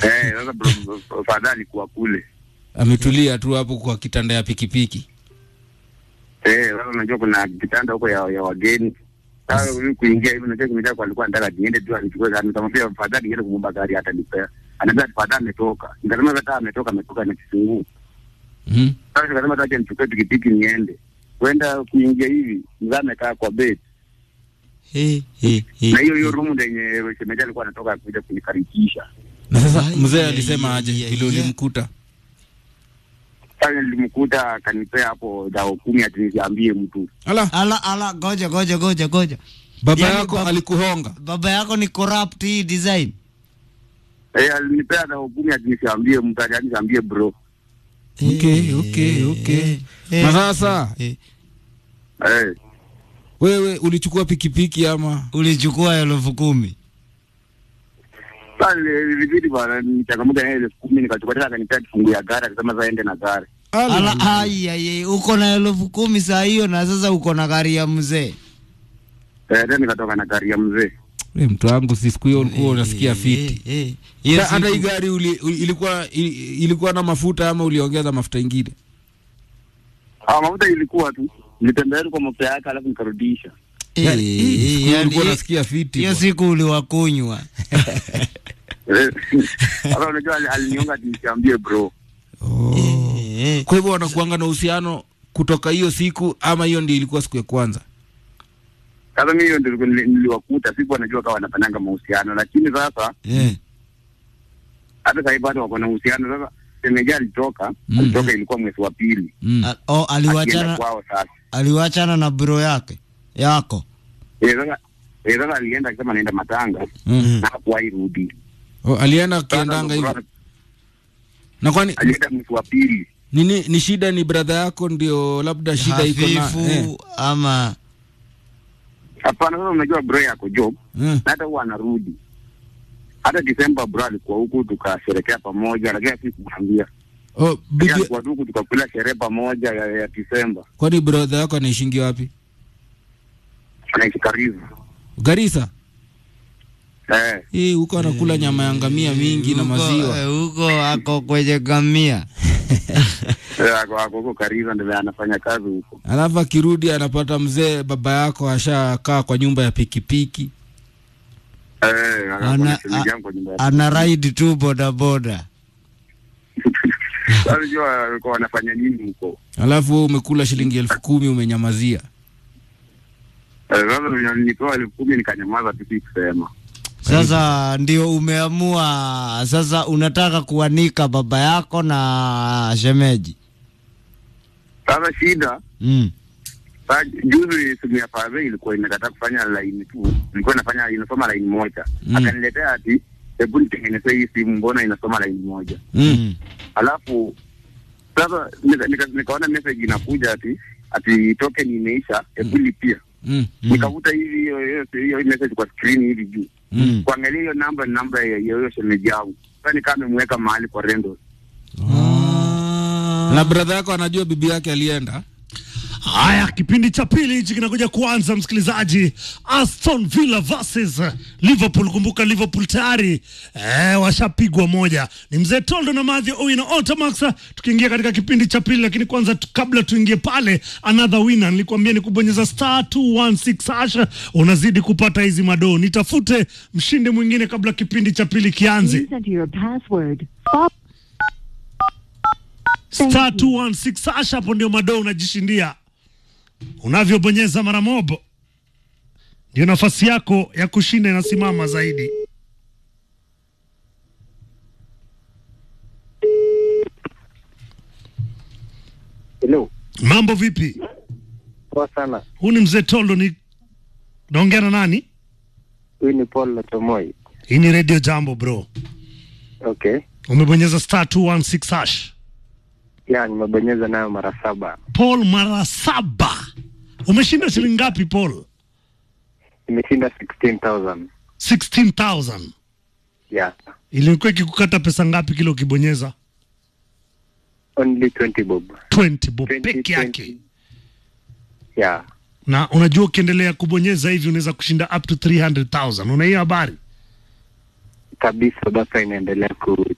Eh, sasa bro, fadha alikuwa kule. Ametulia tu hapo kwa kitanda ya pikipiki. Eh, sasa unajua kuna kitanda huko ya, ya wageni. Sasa huyu kuingia hivi unajua kimejaa kwa alikuwa anataka niende tu anichukue gari. Nikamwambia fadha niende kumwomba gari hata nipea. Anambia fadha ametoka. Nikasema hata ametoka ametoka na kifunguu. Mhm. Sasa nikasema hata nichukue pikipiki niende. Kwenda kuingia hivi, mzee amekaa kwa bed. Eh, eh, eh. Na hiyo hiyo room yenye shemeji alikuwa anatoka kuja kunikaribisha. Na sasa Ai, mzee ai, alisema ai, aje ai, vile ai. ulimkuta? Sasa nilimkuta akanipea hapo dao kumi ati nisiambie mtu. Ala, Ala ala, goja goja goja goja. baba Yaani yako bab- alikuhonga. Baba yako ni corrupt hii design. Eh, alinipea dao kumi ati nisiambie mtu, ati nisiambie bro. Okay, okay, okay. Na sasa eh. Eh. wewe ulichukua pikipiki ama? Ulichukua elfu kumi. Sasa ilibidi bana nichangamuka na ile elfu kumi nikachukua tena akanipea kifungu ya gari akasema sasa ende na gari. Ala, ai, ai, ai, uko na elfu kumi saa hiyo na sasa uko na gari ya mzee. Eh, tena nikatoka na gari ya mzee. We, mtu wangu si siku hiyo ulikuwa unasikia fiti. Eh, eh. Hiyo Sa- Hata siku- hii gari uli, uli- ilikuwa ili- ilikuwa na mafuta ama uliongeza mafuta ingine? Ah, mafuta ilikuwa tu. Nilitembea tu kwa mafuta yake alafu nikarudisha. Eh, Ya- hii eh, siku hiyo yaani, ulikuwa eh, unasikia fiti. hiyo bwana. siku uliwakunywa. Eh, Sasa unajua ali- aliniomba ati nisiambie bro. Oh. Eh, eh. Kwa hivyo wanakuanga na uhusiano kutoka hiyo siku ama hiyo ndio ilikuwa siku ya kwanza? Sasa mimi hiyo ndio nili- niliwakuta, sikuwa najua kama wanafanyanga mahusiano, lakini sasa Eh. hata sasa hivi bado wako na uhusiano. Sasa shemeji alitoka, Mm. alitoka ilikuwa mwezi wa pili. Mm. A- Oh, Akienda aliwachana kwao sasa. aliwachana na bro yake yako. Eh, sasa eh, sasa alienda akisema anaenda matanga Mm. na hakuwahi rudi. Oh, alienda Sasa akiendanga ndo hivyo. bro- Na kwani alienda mwezi wa pili. nini ni shida ni brother yako ndio labda shida iko na Hafifu eh. ama Hapana, sasa unajua bro yako job Eh. na hata huwa anarudi. Hata Desemba bro alikuwa huku tukasherekea pamoja, lakini sikumwambia. Oh, Lakini bibi alikuwa huku tukakula sherehe pamoja ya, ya Desemba. kwani brother yako anaishingi wapi? Anaishi karibu. Garissa. Eh, Eh, huko anakula nyama ya ngamia mingi na Huko- maziwa. eh, huko ako kwenye gamia. eh, ako ako huko karibu ndio anafanya kazi huko. Alafu akirudi anapata mzee baba yako ashakaa kwa nyumba ya pikipiki. Eh, Ana- ana shemeji yangu kwa nyumba yake. Ana ride tu bodaboda. Sasa unajua walikuwa wanafanya nini huko? Alafu wewe umekula shilingi elfu kumi umenyamazia. Eh, Sasa nilipewa elfu kumi nikanyamaza tu sikusema. Sasa ndio umeamua sasa unataka kuanika baba yako na shemeji. Sasa shida Mm. Sasa juzi simu ya Fawe ilikuwa inakataa kufanya line tu, ilikuwa inafanya inasoma line moja Mm. akaniletea ati hebu nitengenezee hii simu, mbona inasoma line moja? Mm. Alafu sasa nika- nika- nikaona message inakuja ati ati token imeisha, hebu lipia. Mm. Mm. Nikavuta hivi hiyo hiyo hiyo message kwa screen hivi juu, Mm. kuangalia hiyo namba ni namba ya ya hiyo shemeji yangu. Sasa nikaa amemweka mahali kwa rendo. Ah. Na brother yako anajua bibi yake alienda. Haya, kipindi cha pili hichi kinakuja kuanza, msikilizaji. Aston Villa versus Liverpool. Kumbuka Liverpool tayari eh, washapigwa moja. Ni mzee Toldo na Madhi Owino Otamax, tukiingia katika kipindi cha pili. Lakini kwanza tu, kabla tuingie pale, another winner, nilikwambia ni kubonyeza star 216 hash, unazidi kupata hizi madoo. Nitafute mshindi mwingine kabla kipindi cha pili kianze. Please enter your password. Fo- Thank star you. 216 hash, hapo ndio madoo unajishindia. Unavyobonyeza mara mobo, ndio nafasi yako ya kushinda inasimama zaidi. Hello. Mambo vipi? Poa sana. Huu ni mzee Tolo, ni naongea na nani? Huyu ni Paul Latomoi. Hii ni Radio Jambo bro. Okay. Umebonyeza star 216 hash. Ya, nimebonyeza nayo mara saba. Paul mara saba. Umeshinda shilingi ngapi Paul? Nimeshinda 16,000. 16,000. Yeah. Ilikuwa ikikukata pesa ngapi kila ukibonyeza? Only 20 bob. 20 bob 20, peke yake. 20. Yeah. Na unajua ukiendelea kubonyeza hivi unaweza kushinda up to 300,000. Una hiyo habari? Kabisa basa inaendelea ku